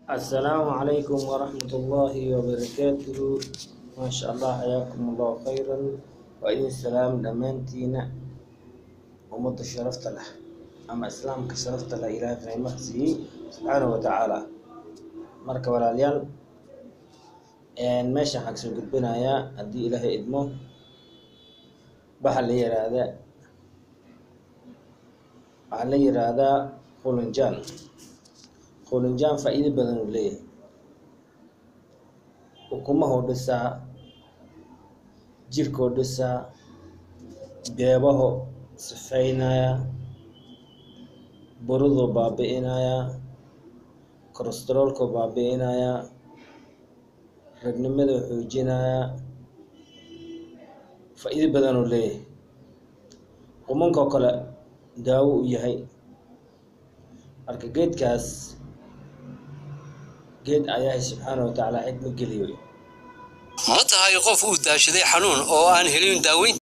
السلام عليكم ورحمة الله وبركاته ما شاء الله حياكم الله خيرا وإذن السلام دمانتينا ومد شرفت له أما إسلام كشرفت له إله في مخزي سبحانه وتعالى مركب العليال een meeshan waxaan kasoo gudbinayaa haddii ilaahay idmo waxaa la yiraahdaa waxaa la yiraahdaa qulinjaan qulinjaan faa'iido badan uu leeyahay ukumahuu dhisaa jirkuu dhisaa beebaho sifeynaya buruduu baabi'inayaa kolestaroolkuu baabi'inayaa ragnimada xoojinayaa faa'iido badan uu leeyahay qumankoo kale daawo u yahay marka geedkaas geed ayaahay subxaana wa tacaala xidma geliyo ma tahay qof uu daashaday xanuun oo aan helin daaweyn